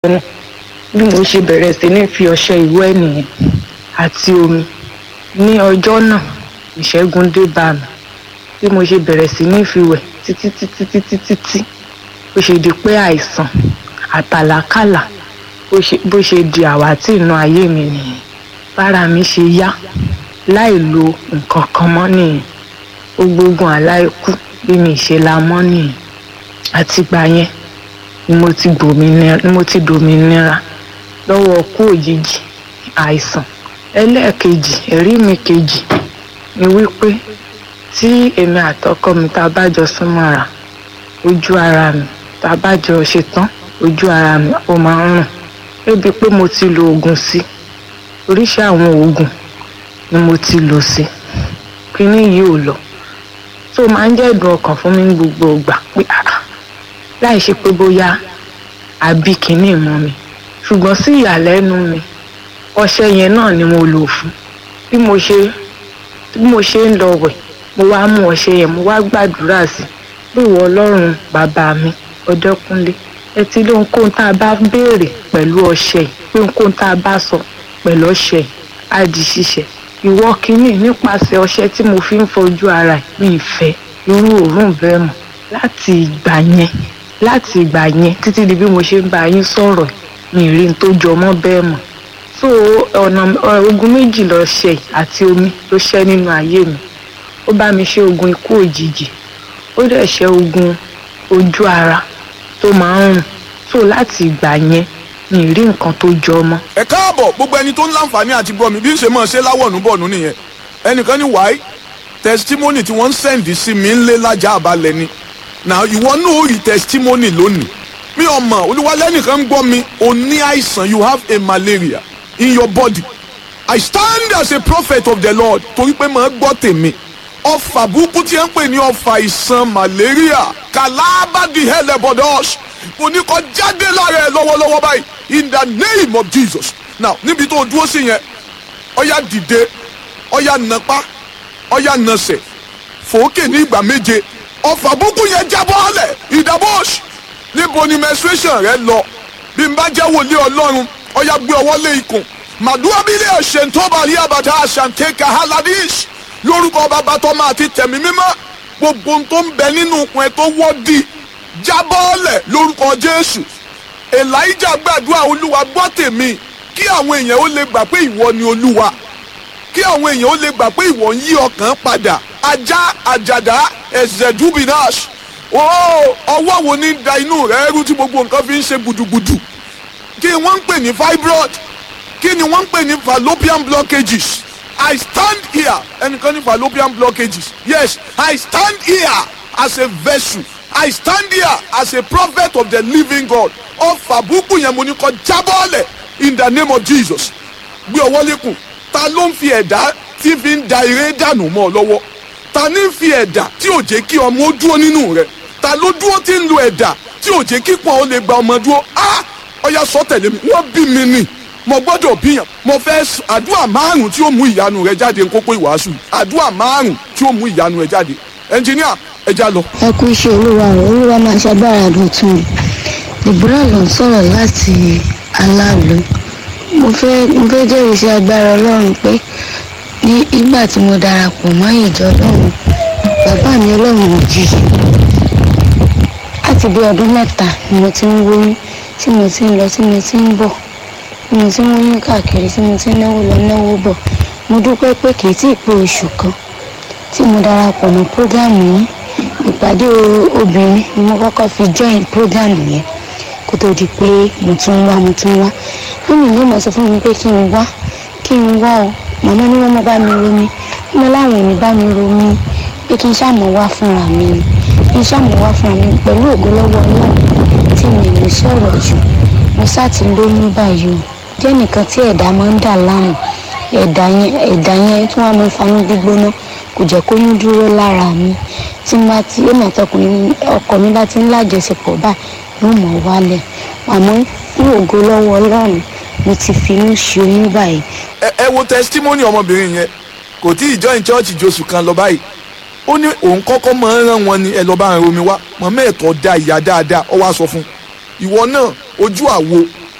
náà bí mo ṣe bẹ̀rẹ̀ sí ní fi ọṣẹ ìwẹ̀ nìyẹn àti omi ní ọjọ́ náà ìṣẹ́gun dé bá mi bí mo ṣe bẹ̀rẹ̀ sí ní fi wẹ̀ títí títí títí títí bó ṣe di pé àìsàn àtàlákàlà bó ṣe bó ṣe di àwátì inú ayé mi nìyẹn bára mi ṣe yá láì lo nǹkan kan mọ́ nìyẹn gbogbo aláìkú bí mi ṣe la mọ́ nìyẹn àtìgbà yẹn ni mo ti gbòmìnira ni mo ti dòmìnira lọ́wọ́ kú òjijì àìsàn ẹlẹ́ẹ̀kejì ẹ̀rí mi kejì ni wípé tí èmi àtọkọ mi tá a bá jọ súnmọ́ra ojú ara mi tá a bá jọ ṣetán ojú ara mi ó máa ń rùn débi pé mo ti lo oògùn sí oríṣi àwọn oògùn ni mo ti lò sí kíní yìí ò lọ tó máa ń jẹ́ ìdùn ọkàn fún mi ní gbogbo ìgbà pé ah láì ṣe pé bóyá àbí kíní mọ́ mi ṣùgbọ́n sí ìyàlẹ́nu mi ọṣẹ yẹn náà ni mo lò fún bí mo ṣe bí mo ṣe ń lọ wẹ̀ mo wá mú ọṣẹ yẹn mo wá gbàdúrà sí pé ìwọ ọlọ́run bàbá mi ọdẹkùnlé ẹ ti lé ohunkóhun tá a bá béèrè pẹ̀lú ọṣẹ yìí pé ohunkóhun tá a bá sọ pẹ̀lú ọṣẹ yìí á di ṣíṣẹ ìwọ kínní nípasẹ̀ ọṣẹ tí mo fi ń fojú ara ẹ̀ mi ìfẹ́ irú òórùn bẹ́ẹ̀ mọ̀ láti ìgbà yẹn láti ìgbà yẹn títí di bí mo ṣe ń bá yín sọ̀rọ̀ mi rí n tó jọ mọ́ bẹ́ẹ̀ mọ̀ so ọ̀nà ogun méjì lọ ṣe àti omi ló ṣẹ́ nínú ayé mi ó bá mi ṣe ogun ikú òjijì ó dẹ̀ ṣe ogun ojú ara tó máa ń rùn so láti ìgbà yẹn mi rí nǹkan tó jọ mọ́. ẹ káàbọ̀ gbogbo ẹni tó ń láǹfààní àti gbọ́ mi bí ń ṣe máa ṣe láwọ̀nù bọ̀nù nìyẹn ẹnìkan ní wáyé testimony tí wọ́n ń sẹ́ǹdì sí mi ń lé lájà àbálẹ̀ ni na ìwọ náà ó rí testimony lónìí mi ò mọ̀ olúwalẹ́nìkan ń gbọ́ mi o ní àìsàn you have a malaria in your body I stand as a prophet of the Lord torí pé màá gbọ́ tèmi ọfà burúkú tí ẹ ń pè ní ọfà ìsàn malaria kàlábàdì hẹlẹbọdọs mo ní kó jáde lára ẹ lọ́wọ́lọ́wọ́ báyìí in the name of Jesus now níbi tó o dúró sí yẹn ọyá dìde ọyá nàpá ọyá nàsẹ̀ fòókè ní ìgbà méje ọfà burúkú yẹn jábọ́ ọ̀lẹ̀ ìdàbọ̀ọ̀ṣ níbo ni menstruation rẹ lọ bí n bá jẹ́ wòlíì ọlọ́run ọyá gbé ọwọ́ lé ikùn màdúrà bílẹ̀ ọ̀sẹ̀ tó bá rí àbàtà àṣàǹtẹ̀kà haladish lórúkọ bàbá tó máa ti tẹ̀mí mímọ́ gbogbo ohun tó ń bẹ nínú ikùn ẹ tó wọ́ọ̀dì jábọ́ọ̀lẹ̀ lórúkọ jésù elijah gbàdúrà olúwa gbọ́ tèmi kí àwọn èèyàn ó lè gbà pé ìwọ ni olúwa kí àwọn èèyàn ó lè gbà pé ìwọ ń yí ọkàn padà ajá àjàdá ẹ̀zẹ̀ dubinas ọwọ́ wo ní da inú rẹ̀ rú tí gbogbo nǹkan fi ń ṣe gbùdùgbùdù kí wọ́n ń pè ní fibroid kí ni wọ́n ń pè ní fallopian blockages I stand here ẹnìkan ní fallopian blockages yes I stand here as a vessel I stand here as a prophet of the living God ọfà búkú yẹn mo ní kó jábọ́ọ̀lẹ̀ in the name of Jesus gbé ọwọ́ lékun ta ló ń fi ẹ̀dá tí fi ń da eré dànù mọ́ ọ lọ́wọ́ ta ní fi ẹ̀dá tí ò jẹ́ kí ọmọ ó dúró nínú rẹ̀ ta ló dúró tí ń lo ẹ̀dá tí ò jẹ́ kí pọ́n ó lè gba ọmọ dúró ah ọya sọ tẹ̀lé mi wọ́n bí mi nì mo gbọ́dọ̀ bíyàn mo fẹ́ àdúrà márùn tí ó mú ìyanu rẹ jáde nkókó ìwàásù àdúrà márùn tí ó mú ìyanu rẹ jáde ẹnjìníà ẹja lọ. ẹ kú iṣẹ́ olúwa rẹ̀ olúwa máa ṣàgbára dọ̀tun deborah ló ń sọ̀rọ̀ láti aláàlú mo fẹ́ mo fẹ́ jẹ́rìí sí agbára ọlọ́run pé ní ìgbà tí mo darapọ̀ mọ́ ìjọ ọlọ́run bàbá mi ọlọ́run òjijì láti bí ọdún mẹ́ta ni mo ti ń wóyún tí mo ti ń lọ tí mo ti ń bọ̀ tí mo ti ń wóyún káàkiri tí mo ti ń náwó lọ náwó bọ̀ mo dúpẹ́ pé kì í tí ì pé oṣù kan tí mo darapọ̀ mọ́ prógámù yìí ìpàdé obìnrin ni mo kọ́kọ́ fi join prógámù yẹn kó tó di pé mo tún wá mo tún wá lónìí ló mọ̀ sọ fún mi pé kí n wá kí n wá o màmá ní wọ́n mọ̀ bá mi romi mo láwọn ò ní bá mi romi pé kí n ṣàmọ̀ wá fúnra mi ni kí n ṣàmọ̀ wá fúnra mi pẹ̀lú ògbólọ́wọ́ náà tí mi lè sọ̀rọ̀ jù mo sá ti lóyún báyìí o jẹ́ nìkan tí ẹ̀dá máa ń dà láàmú ẹ̀dá yẹn ẹ̀dá yẹn tí wọ́n máa ń fanú gbígbóná kò jẹ́ kó yún dúró lára mi tí má ti èmi àtọkùnrin ọkọ mi bá ti ń lájọṣepọ̀ báyìí yóò mọ̀ wálẹ̀ àmọ́ ní ògo lọ́wọ́ ọlọ́run mo ti finú ṣe oyún báyìí. ẹ ẹ wo testimony ọmọbìnrin yẹn kò tí ì join church josù kan lọ báyìí ó ní òun kọ́kọ́ máa ń rán wọn ni ẹ lọ́ọ́ bá ń romi wá mọ̀mọ́ ẹ̀tọ́ da ìyá dáadáa ọ wá sọ fún ìwọ náà ojú àwo